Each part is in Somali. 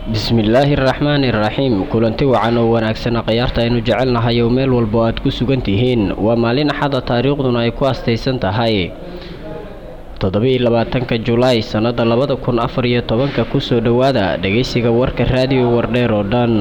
bismillaahi araxmaani iraxiim kulanti wacan oo wanaagsana khayaarta aynu jecelnahay oo meel walba aad ku sugan tihiin waa maalin axada taariikhduna ay ku astaysan tahay toddobiiy labaatanka julaay sannada labada kun afar iyo tobanka kusoo dhowaada dhegeysiga warka raadiyo wardheer oo dhan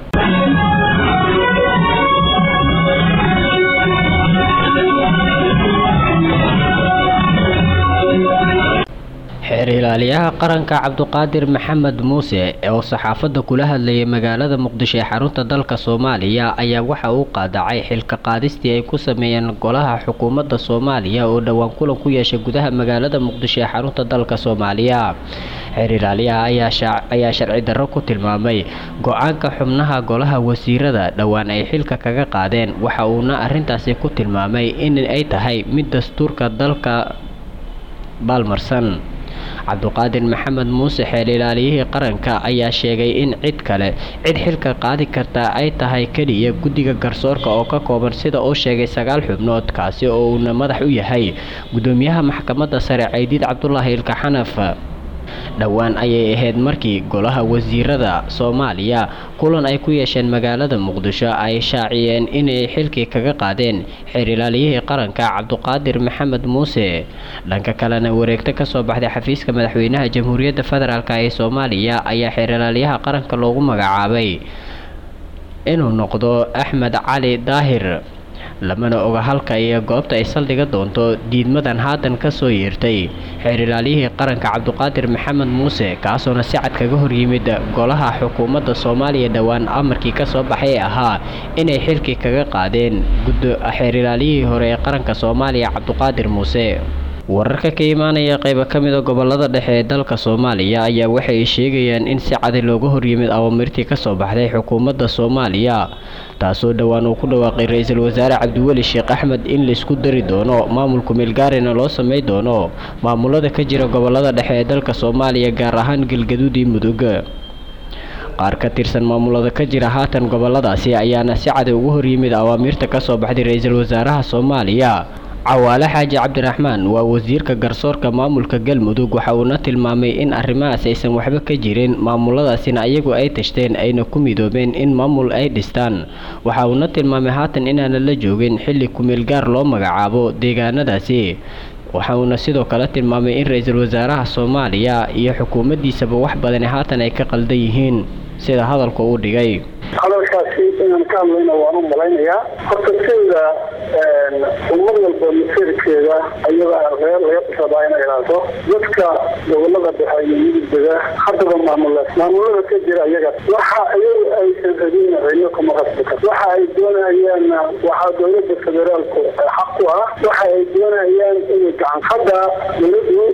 xeer ilaaliyaha qaranka cabduqaadir maxamed muuse oo saxaafadda kula hadlayay magaalada muqdisho ee xarunta dalka soomaaliya ayaa waxa uu qaadacay xilka qaadistii ay ku sameeyeen golaha xukuumadda soomaaliya oo dhowaan kulan ku yeeshay gudaha magaalada muqdisho ee xarunta dalka soomaaliya xeer ilaaliyaha ayaa sharci darro ku tilmaamay go-aanka xubnaha golaha wasiirada dhowaan ay xilka kaga qaadeen waxa uuna arrintaasi ku tilmaamay in ay tahay mid dastuurka dalka baalmarsan cabduqaadir maxamed muuse xeel ilaaliyihii qaranka ayaa sheegay in cid kale cid xilka qaadi karta ay tahay keliya guddiga garsoorka oo ka kooban sida uu sheegay sagaal xubnood kaasi oo uuna madax u yahay guddoomiyaha maxkamadda sare caydiid cabdulaahi ilka xanaf dhowaan ayay ahayd markii golaha wasiirada soomaaliya kulan ay ku yeesheen magaalada muqdisho ay shaaciyeen inay xilkii kaga qaadeen xeer ilaaliyihii qaranka cabduqaadir maxamed muuse dhanka kalena wareegto kasoo baxday xafiiska madaxweynaha jamhuuriyadda federaalk ee soomaaliya ayaa xeer ilaalyaha qaranka loogu magacaabay inuu noqdo axmed cali daahir lamana oga halka iyo goobta ay saldhiga doonto diidmadan haatan kasoo yeertay xeer ilaaliyihii qaranka cabduqaadir maxamed muuse kaasoona si cad kaga horyimid golaha xukuumadda soomaaliya dhowaan amarkii kasoo baxay ee ahaa inay xilkii kaga qaadeen xeer ilaaliyihii hore ee qaranka soomaaliya cabduqaadir muuse wararka ka imaanaya qayba ka mida gobolada dhexe ee dalka soomaaliya ayaa waxay sheegayaan in si cadi looga horyimid awamirtii kasoo baxday xukuumadda soomaaliya taasoo dhowaan uu ku dhawaaqay ra-iisul wasaare cabdiweli sheekh axmed in laisku dari doono maamulku meelgaarina loo samey doono maamulada ka jira gobolada dhexe ee dalka soomaaliya gaar ahaan galgaduud iyo mudug qaar ka tirsan maamulada ka jira haatan goboladaasi ayaana si cadi ugu horyimid awaamiirta kasoo baxday ra-iisul wasaaraha soomaaliya cawaale xaaji cabdiraxmaan waa wasiirka garsoorka maamulka galmudug waxa uuna tilmaamay in arrimahaas aysan waxba ka jirin maamuladaasina ayagu ay tashteen ayna ku midoobeen in maamul ay dhistaan waxa uuna tilmaamay haatan inaana la joogin xilli kumeel gaar loo magacaabo deegaanadaasi waxa uuna sidoo kale tilmaamay in ra-iisul wasaaraha soomaaliya iyo xukuumaddiisaba wax badani haatan ay ka qaldan yihiin sida hadalka uu dhigay hadalkaasi inaan ka hadlayna waan u malaynayaa horta sida ummad walba masiirkeeda ayadaa reer laga rabaa inay ilaaliso dadka gobolada dhexe iyo midugdega haddaba maamula maamulada ka jira ayaga waxa iyagu aysan rabin celyo kama qasbi karto waxa ay doonayaanna waxaa dowlada federaalku xaq ku ah waxa ay doonayaan inay gacan hadda dowladu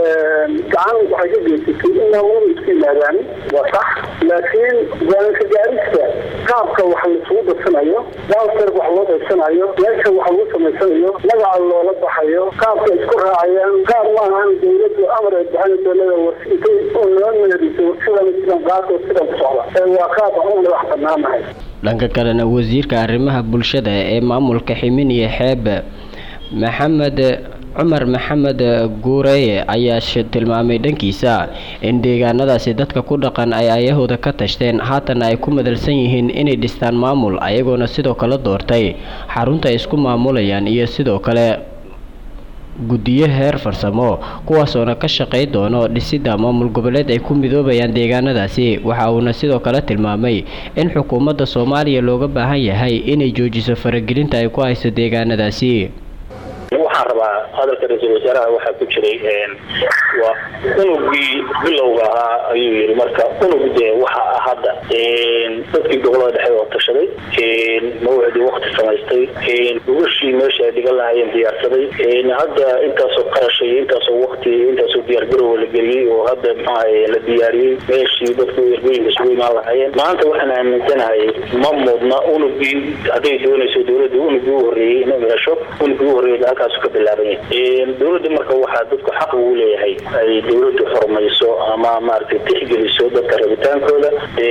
gacan waxay ka geysatay in maamulada isku yimaadaan waa sax laakiin go-aanka gaarista qaabka wax laisugu darsanayo daalsar wax loo daysanayo meesha wax lagu samaysanayo magaca loola baxayo qaabka isku raacayaan qaab ma ahan dowladu amar ay bixinayso leeda intay noo meeriso sidan sidan qaato sidan ku socda ee waa qaab aan u madax banaanahay dhanka kalena wasiirka arrimaha bulshada ee maamulka ximin iyo xeeb maxamed cumar maxamed guureye ayaa tilmaamay dhankiisa in deegaanadaasi dadka ku dhaqan ay ayahooda ka tashteen haatana ay ku madalsan yihiin inay dhistaan maamul ayagoona sidoo kale doortay xarunta ay isku maamulayaan iyo sidoo kale guddiyo heer farsamo kuwaasoona ka shaqay doono dhisidda maamul goboleed ay ku midoobayaan deegaanadaasi waxa uuna sidoo kale tilmaamay in xukuumadda soomaaliya looga baahan yahay inay joojiso faragelinta ay ku hayso deegaanadaasi waxaan rabaa hadalka ra-iisul wasaaraha waxaa ku jiray waa unugii bilowga ahaa ayuu yiri marka unug dee waxa ah hadda dadkii gobolada dhexe oo tashaday mawcdii wakti samaystay gugashii meesha ay dhigan lahaayeen diyaarsaday hadda intaasoo qarasha iyo intaasoo wakti intaasoo diyaargarowa la geliyey oo hadda maxaa la diyaariyey meeshii dadku ergooyinka isugu imaan lahaayeen maanta waxaan aaminsanahay ma mudna unugii hadday doonayso dowladda unugii u horreeyey inay hesho unugii u horreeyay halkaasu ka bilaaban yahay dowladda marka waxaa dadku xaq ugu leeyahay ay dowladdu xurmayso ama maaragtay tixgeliso dadka rabitaankooda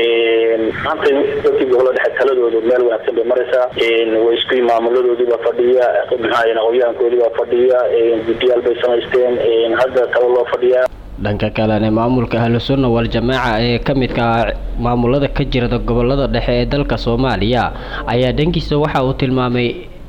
maanta dadkii gobolada dhexe taladoodu meel wanaagsan bay maraysaa way isku maamuladoodiibaa fadhiya maxaa aqoonyahankoodiibaa fadhiya guddiyaal bay samaysteen hadda talo loo fadhiyaa dhanka kalena maamulka ahlusunna wal-jamaaca ee ka midka maamulada ka jirada gobolada dhexe ee dalka soomaaliya ayaa dhankiisa waxa uu tilmaamay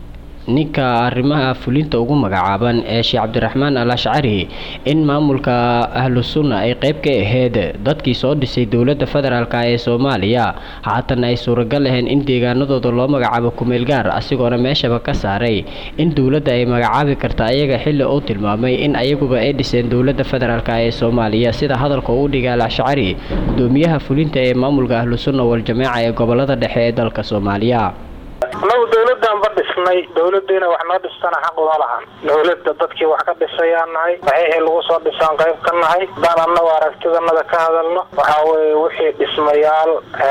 ninka arrimaha fulinta ugu magacaaban ee sheekh cabdiraxmaan al ashcari in maamulka ahlu sunna ay qeyb ka aheyd dadkii soo dhisay dowladda federaalk ee soomaaliya haatan ay suuragal ahayn in deegaanadooda loo magacaabo kumeel gaar asigoona meeshaba ka saaray in dowladda ay magacaabi karta ayaga xilli uu tilmaamay in ayaguba ay dhiseen dowladda federaalk ee soomaaliya sida hadalka uu dhigay al ashcari gudoomiyaha fulinta ee maamulka ahlu sunna wal-jamaaca ee gobolada dhexe ee dalka soomaaliya anagu dawladaan ba dhisnay dawladiina wax noo dhistana xaq uma lahan dawladda dadkii wax ka dhisayaan nahay waxixii lagu soo dhisaan qayb ka nahay hadaan anagu aragtidanada ka hadalno waxaa weye wixii dhismayaal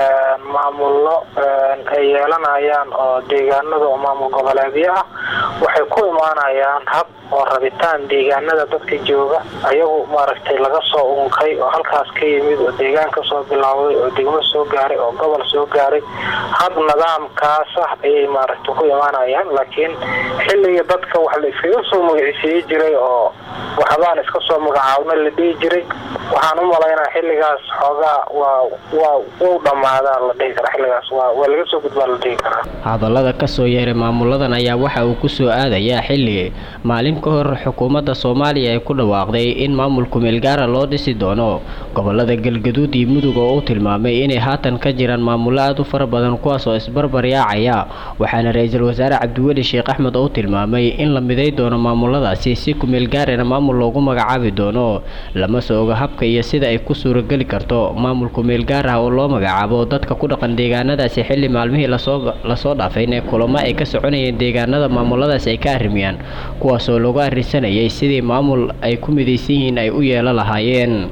maamullo ay yeelanayaan oo deegaanada oo maamul goboleedyo ah waxay ku imaanayaan hab oo rabitaan deegaanada dadka jooga ayagu maaragtay laga soo unkay oo halkaas ka yimid oo deegaan ka soo bilaawday oo degmo soo gaaray oo gobol soo gaaray hab nidaamkaas ah ayay maaragtay ku imaanayaan laakiin xilligii dadka wax la iskaga soo magacisiiye jiray oo waxbaan iska soo magacaabna la dhihi jiray waxaan u malaynaa xilligaas xoogaa waa waa wuu dhammaadaa la dhihi karaa xilligaas waa waa laga soo gudbaa la dhihi karaa hadallada kasoo yeeray maamuladan ayaa waxa uu kusoo aadayaa xilli maalin ka hor xukuumadda soomaaliya ay ku dhawaaqday in maamul kumeel gaara loo dhisi doono gobolada galgaduud iyo mudug oo uu tilmaamay inay haatan ka jiraan maamullo aada u fara badan kuwaas oo isbarbar yaacaya waxaana ra-iisul wasaare cabdiweli sheekh axmed oo tilmaamay in la miday doono maamuladaasi si kumeel gaarina maamul loogu magacaabi doono lama soo oga habka iyo sida ay ku suurageli karto maamul kumeel gaar ah oo loo magacaabo dadka ku dhaqan deegaanadaasi xilli maalmihii lasoo lasoo dhaafayna kulamo ay ka soconayeen deegaanada maamuladaasi ay ka arrimiyaan kuwaasoo lagu arrisanayay sidii maamul ay ku midaysan yihiin ay u yeelo lahaayeen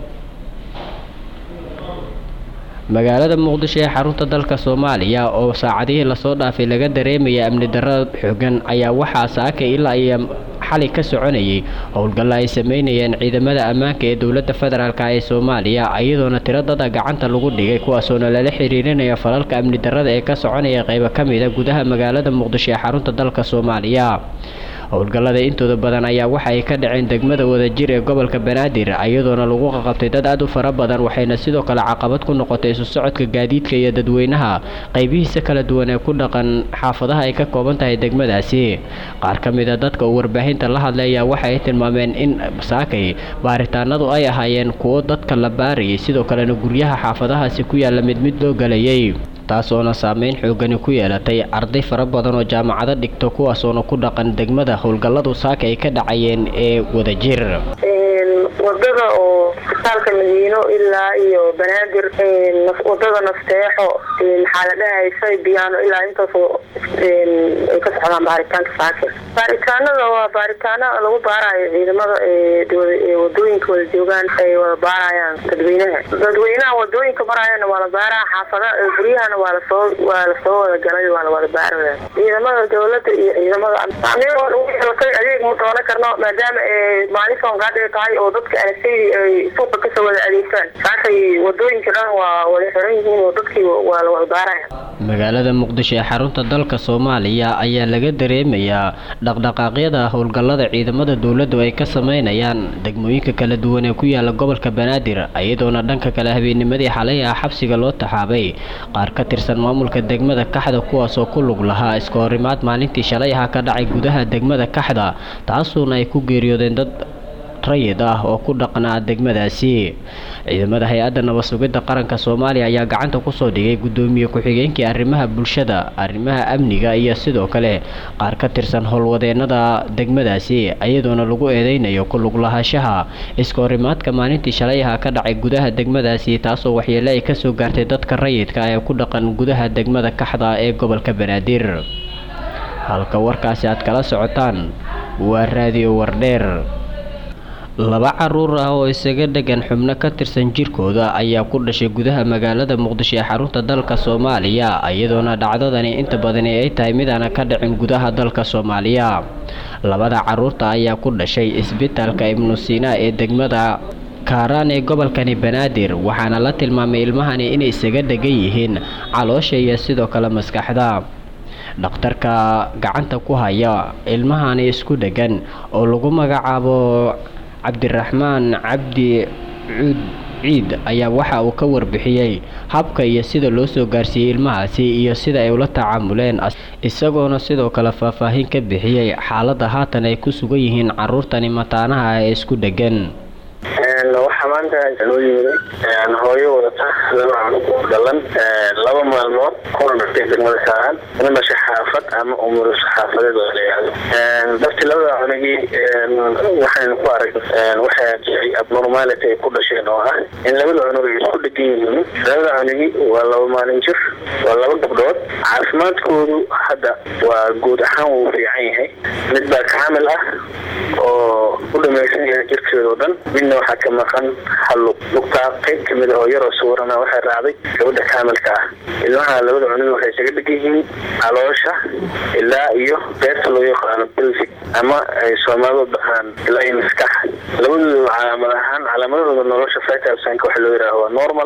magaalada muqdisho ee xarunta dalka soomaaliya oo saacadihii lasoo dhaafay laga dareemaya amni darro xoogan ayaa waxaa saaka ilaa iyo xalay ka soconayay howlgalla ay sameynayeen ciidamada ammaanka ee dowladda federaalk ee soomaaliya iyadoona tiro dada gacanta lagu dhigay kuwaasoona lala xiriirinaya falalka amni darrada ee ka soconaya qeybo ka mid a gudaha magaalada muqdisho ee xarunta dalka soomaaliya howlgallada intooda badan ayaa waxa ay ka dhaceen degmada wadajir ee gobolka banaadir iyadoona lagu qaqabtay dad aada u fara badan waxayna sidoo kale caqabad ku noqotay isu socodka gaadiidka iyo dadweynaha qaybihiisa kala duwan ee ku dhaqan xaafadaha ay ka kooban tahay degmadaasi qaar ka mid a dadka uu warbaahinta la hadlay ayaa waxa ay tilmaameen in saakay baaritaanadu ay ahaayeen kuwo dadka la baarayay sidoo kalena guryaha xaafadahaasi ku yaalla mid mid loo galayay taasoona saameyn xoogani ku yeelatay arday fara badan oo jaamacado dhigto kuwaasoona ku dhaqan degmada howlgalladu saaka ay ka dhacayeen ee wadajir wadada oo isbitaalka madiino ilaa iyo banaadir wadada nafteexo maxaa la dhahaysa biyaano ilaa intaas ay ka socdaan baaritaanka saake baaritaanada waa baaritaano lagu baarayo ciidamada wadooyinka wada joogaan ay wada baarayaan dadweynaha dadweynaha wadooyinka marayana waa la baaraa xaafada guryahana waa lasoo waa lasoo wada galay waa lawada baaraya ciidamada dawlada iyo ciidamada yeelatay adeeg ma doonan karno maadaama maalin soongaadhiga tahay oo dadka anasaydi ay suuqa kasoo wada adeegtaan saakay wadooyinka dhan waa wada xiran yihiin oo dadkii waa lawada baaraya magaalada muqdisho ee xarunta dalka soomaaliya ayaa laga dareemayaa dhaqdhaqaaqyada howlgallada ciidamada dowladdu ay ka sameynayaan degmooyinka kala duwan ee ku yaala gobolka banaadir iyadoona dhanka kale habeennimadii xalay ah xabsiga loo taxaabay qaar ka tirsan maamulka degmada kaxda kuwaasoo ku lug lahaa iska horimaad maalintii shalay aha ka dhacay gudaha degmada kaxda taasuuna ay ku geeriyoodeen dad rayid ah oo ku dhaqnaa degmadaasi ciidamada hay-adda nabad sugidda qaranka soomaaliya ayaa gacanta kusoo dhigay guddoomiye ku-xigeenkii arrimaha bulshada arrimaha amniga iyo sidoo kale qaar ka tirsan howlwadeenada degmadaasi iyadoona lagu eedeynayo ku lug lahaanshaha iska horimaadka maalintii shalay aha ka dhacay gudaha degmadaasi taasoo waxyeele ay kasoo gaartay dadka rayidka ee ku dhaqan gudaha degmada kaxda ee gobolka banaadir halka warkaasi aad kala socotaan waa raadiyo wardheer laba caruur ah oo isaga dhegan xubno ka tirsan jirkooda ayaa ku dhashay gudaha magaalada muqdisho ee xarunta dalka soomaaliya iyadoona dhacdadani inta badani ay tahay midaana ka dhicin gudaha dalka soomaaliya labada caruurta ayaa ku dhashay isbitaalka ibnu siina ee degmada kaaraan ee gobolkani banaadir waxaana la tilmaamay ilmahani inay isaga dhegan yihiin caloosha iyo sidoo kale maskaxda dhakhtarka gacanta ku haya ilmahani isku dhegan oo lagu magacaabo cabdiraxmaan cabdi cuud ciid ayaa waxa uu ka warbixiyey habka iyo sida loo soo gaarsiiyey ilmahaasi iyo sida ay ula tacaamuleen isagoona sidoo kale faahfaahin ka bixiyey xaaladda haatan ay ku sugan yihiin caruurtani mataanaha ee isku dheggan waxaa maanta loo yimiday hooyo wadata laba cunug dhalan laba maalmood kuna dhashay degmada saaran una dhashay xaafad ama umuliso xaafadeed oo layihahdo darti labada cunugii waxaynu ku arag waxaa jiray abnormality ay ku dhasheen oo ah in labada cunug ay isku dhegan yihiin labada cunugii waa laba maalin jir waa laba gabdhood caafimaadkoodu hadda waa guud ahaan wuu fiican yahay mid baa kaamil ah oo u dhamaysan yahay jirkeeda oo dhan midna waxaa ka maqan hal lug lugtaa qayb kamid ah oo yaroo sawirana waxay raacday gabadha kaamilka ah ilmaha labada cunug waxay isaga dhegan yihiin caloosha ilaa iyo beerta loo yaqaano belvic ama ay soomaalidu dhahaan ilaa iyo maskax labadooda calaamad ahaan calaamadahooda nolosha vitalsanka waxa loo yidhaaha waa normal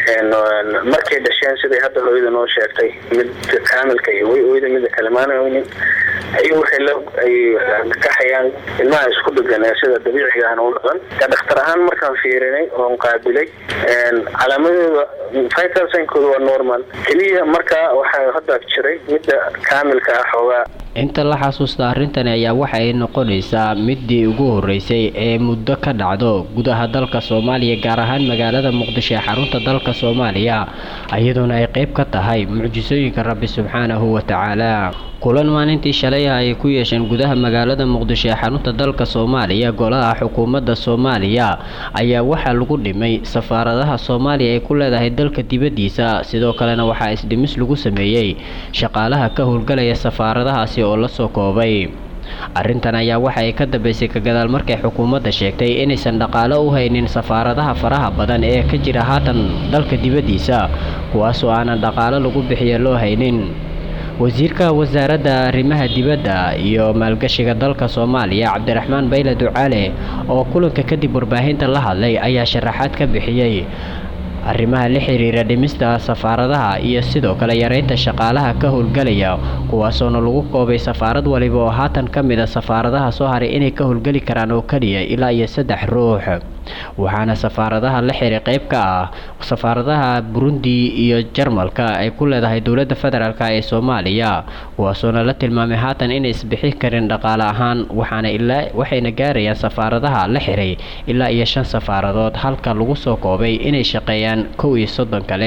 markay dhasheen siday hadda hooyada noo sheegtay midka kaamilka iyo way oyda midda kale maana oynin ayagu waxay la ay kaxayaan ilmaha isku dhegan ee sida dabiiciga ahna u dhaqan ka dhakhtar ahaan markaan fiirinay oon qaabilay calaamadooda vitalsankooda waa normal keliya markaa waxaa hadda jiray midda kaamilka ah xoogaa inta la xasuusta arrintani ayaa waxa ay noqonaysaa midii ugu horeysay ee muddo ka dhacdo gudaha dalka soomaaliya gaar ahaan magaalada muqdisho ee xarunta dalka soomaaliya iyadoona ay qayb ka tahay mucjisooyinka rabbi subxaanahu wa tacaala kulan maalintii shalay ah ay ku yeesheen gudaha magaalada muqdisho ee xarunta dalka soomaaliya golaha xukuumadda soomaaliya ayaa waxaa lagu dhimay safaaradaha soomaaliya ay ku leedahay dalka dibaddiisa sidoo kalena waxaa isdhimis lagu sameeyey shaqaalaha ka howlgalaya safaaradahaasi oo lasoo koobay arrintan ayaa waxa ay ka dambeysay ka gadaal markay xukuumadda sheegtay inaysan dhaqaalo u haynin safaaradaha faraha badan ee ka jira haatan dalka dibaddiisa kuwaasoo aanan dhaqaalo lagu bixiya loo haynin wasiirka wasaaradda arrimaha dibadda iyo maalgashiga dalka soomaaliya cabdiraxmaan bayle ducaale oo kulanka kadib warbaahinta la hadlay ayaa sharaxaad ka bixiyey arrimaha la xiriira dhimista safaaradaha iyo sidoo kale yareynta shaqaalaha ka howlgalaya kuwaasoona lagu koobay safaarad waliba oo haatan ka mid a safaaradaha soo haray inay ka howlgeli karaan oo keliya ilaa iyo saddex ruux waxaana safaaradaha la xiray qayb ka ah safaaradaha burundi iyo jarmalka ay ku leedahay dowladda federaalk ee soomaaliya kuwaasoona la tilmaamay haatan inay isbixin karin dhaqaale ahaan waxaana ilaa waxayna gaarayaan safaaradaha la xiray ilaa iyo shan safaaradood halka lagu soo koobay inay shaqeeyaan kow iyo soddon kale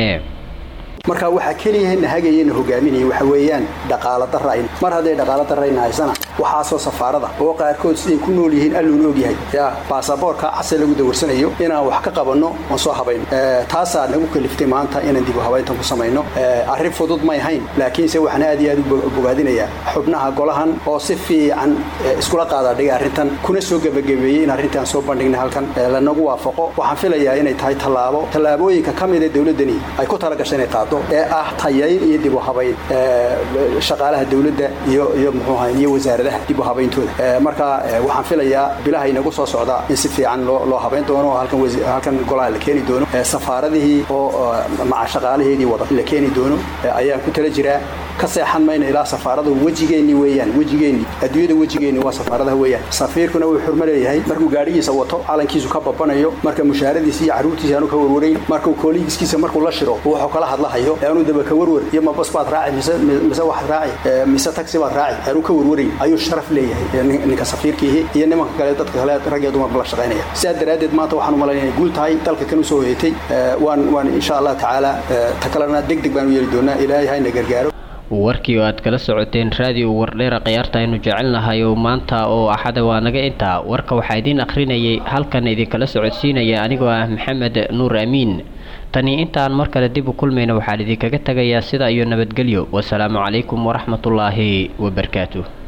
marka waxaa keliyahana hagayana hogaaminaya waxa weeyaan dhaqaala darayn mar hadday dhaqaala darayna haysana waxaasoo safaarada oo qaarkood siday ku nool yihiin alluun ogyahay ya baasaboorka case lagu dawarsanayo inaan wax ka qabanno oon soo habayno taasaa nagu kaliftay maanta inaan dib u habayntan ku samayno arrin fudud may hayn laakiinse waxaan aad iyo aad u bogaadinayaa xubnaha golahan oo si fiican iskula qaadaadhigay arrintan kuna soo gebagabeeyey in arrintaan soo bandhignay halkan lanagu waafaqo waxaan filayaa inay tahay tallaabo tallaabooyinka ka mida dowladdani ay ku talagashay inay qaado ee ah tayayn iyo dib u habayn shaqaalaha dowladda iyo iyo muxuu ahay iyo wasaaradaha dib u habayntooda marka waxaan filayaa bilaha inagu soo socda in si fiican loo loo habayn doono oo halkan halkan golaha la keeni doono safaaradihii oo maca shaqaalaheedii wada la keeni doono ayaan ku tala jiraa ka seexan mayna ilaa safaaradu wejigeenni weeyaan wejigeenni adduunyada wejigeenni waa safaaradaha weeyaan safiirkuna wuu xurmo leeyahay markuu gaadhigiisa wato calankiisu ka babanayo marka mushaaradiisa iyo carruurtiisa aanu ka warwarayn markuu kooligiskiisa markuu la shiro wuxuu kala hadlahayo aanu daba ka warwar iyo ma bas baad raaci mise mise waxaad raaci mise taxi baad raaci aanu ka warwarayn ayuu sharaf leeyahay ninka safiirkiihi iyo nimanka kale dadka kale rag iyo dumarba la shaqaynaya sidaa daraaddeed maanta waxaan u malaynaya guul tahay dalka kan usoo hoyatay waan waan insha allah tacaala ta kalena deg deg baan u yeeli doonaa ilaahay hayna gargaaro warkii oo aad kala socoteen raadiyo wardheera khiyaarta aynu jecelnahay oo maanta oo axada waa naga intaa warka waxaa idiin akhrinayay halkan idinkala socodsiinaya anigoo ah maxamed nuur amiin tani intaan mar kale dib u kulmayna waxaan idinkaga tegayaa sida iyo nabadgelyo wasalaamu calaykum waraxmatullaahi wabarakaatu